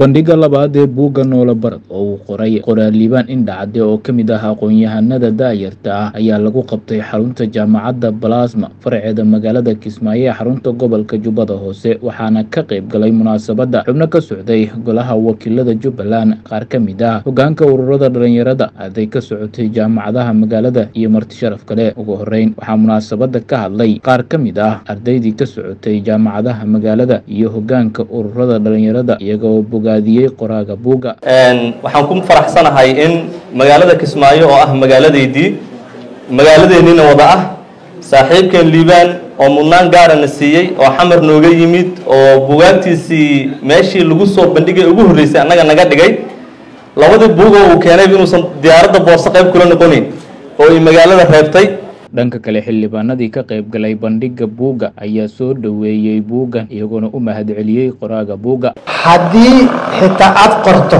bandhigga labaad ee buugga noole barad oo uu qoray qoraaliibaan indhacade oo ka mid ah aqoon-yahanada daayarta ah ayaa lagu qabtay xarunta jaamacadda balasma faraceeda magaalada kismaayo ee xarunta gobolka jubbada hoose waxaana ka qayb galay munaasabadda xubno ka socday golaha wakiilada jubbaland qaar ka mid ah hogaanka ururada dhalinyarada arday ka socotay jaamacadaha magaalada iyo marti sharaf kale ugu horeyn waxaa munaasabadda ka hadlay qaar ka mid ah ardaydii ka socotay jaamacadaha magaalada iyo hogaanka ururada dhalinyarada iyagoo bogaadiyey qoraaga buugga waxaan ku faraxsanahay in magaalada kismaayo oo ah magaaladeydii magaaladeennina wada ah saaxiibkeen liibaan oo mudnaan gaarana siiyey oo xamar nooga yimid oo bugaagtiisii meeshii lagu soo bandhigay ugu horreysay annaga naga dhigay labadii buugoo uu keenayba inuusan diyaaradda boorso qayb kula noqonayn oo ay magaalada reebtay dhanka kale xildhibaanadii ka qayb galay bandhigga buugga ayaa soo dhoweeyey buuggan iyagoona u mahadceliyey qoraaga buugga haddii xitaa aad qorto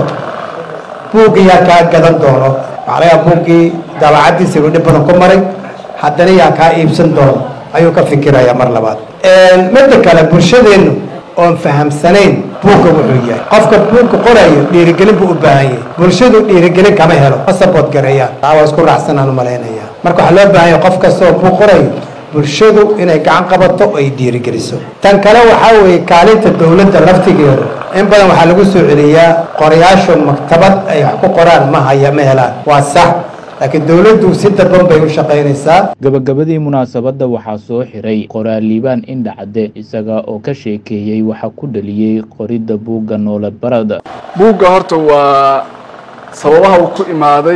buugga yaa kaa gadan doono waxaa laga buuggii daabacaddiisa uu dhib badan ku maray haddana yaa kaa iibsan doono ayuu ka fikirayaa mar labaad midda kale bulshadeennu oon fahamsanayn buugga wuxuu yahay qofka buugga qorayo dhiirigelin buu u baahan yahay bulshadu dhiirigelin kama helo ma sabood gareeyaan taa waa isku raacsanaan u malaynaya marka waxaa loo baahan yahay qof kastoo buug qorayo bulshadu inay gacan qabato oo ay dhiirigeliso tan kale waxaa weeye kaalinta dowladda laftigeedu in badan waxaa lagu soo celiyaa qorayaashu maktabad ay wax ku qoraan ma haya ma helaan waa sax laakiin dowladdu si dadban bay u shaqaynaysaa gabagabadii munaasabadda waxaa soo xiray qoraaliibaan indhacade isaga oo ka sheekeeyey waxa ku dhaliyey qoridda buugga noole barada buugga horta waa sababaha uu ku imaaday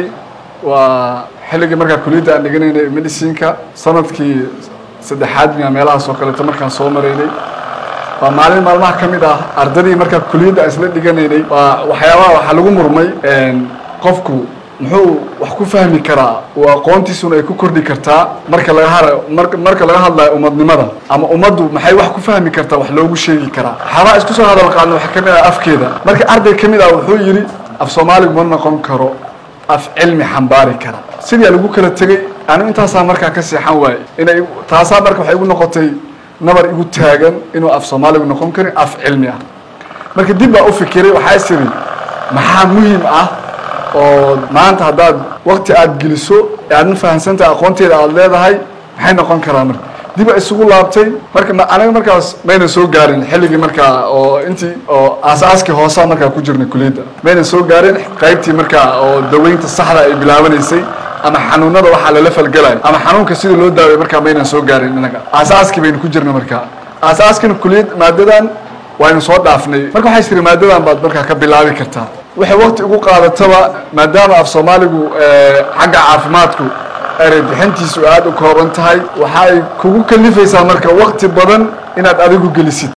waa xilligii markaa kuliyadda aan dhiganaynay medicinka sanadkii saddexaad miya meelahaas oo kaleeto markaan soo maraynay waa maalin maalmaha ka mid ah ardadii markaa kuliyadda aan isla dhiganaynay waa waxyaabaha waxaa lagu murmay qofku muxuu wax ku fahmi karaa oo aqoontiisuna ay ku kordhi kartaa marka laga har marka laga hadlayo umadnimada ama ummaddu maxay wax ku fahmi kartaa wax loogu sheegi karaa waxyaabaha isku soo hadal qaadna waxaa ka mid ah afkeeda marka arday ka mid ah wuxuu yidhi af soomaaligu ma noqon karo af cilmi xambaari kara sidii lagu kala tegey anigu intaasaa markaa ka seexan waaye inay taasaa marka waxay igu noqotay nabar igu taagan inuu af soomaaligu noqon karin af cilmi ah marka dib baa u fikiray waxaa is idhi maxaa muhiim ah oo maanta haddaad wakti aada geliso aadna fahamsantahay aqoonteeda aada leedahay maxay noqon karaa marka dib a isugu laabtay marka aniga markaas mayna soo gaarin xilligii markaa oo intii oo aasaaskii hoosaa markaa ku jirnay kuliyadda mayna soo gaarin qaybtii markaa oo daweynta saxda ay bilaabanaysay ama xanuunada waxaa lala falgalayo ama xanuunka sidii loo daaway markaa maynan soo gaarin inaga aasaaskii baynu ku jirnay markaa aasaaskina kuliyad maadadan waynu soo dhaafnay marka waxay tiri maadadan baad markaa ka bilaabi kartaa waxay wakti ugu qaadataba maadaama af soomaaligu xagga caafimaadku erey bixintiisu aada u kooban tahay waxa ay kugu kalifaysaa marka wakti badan inaad adigu gelisid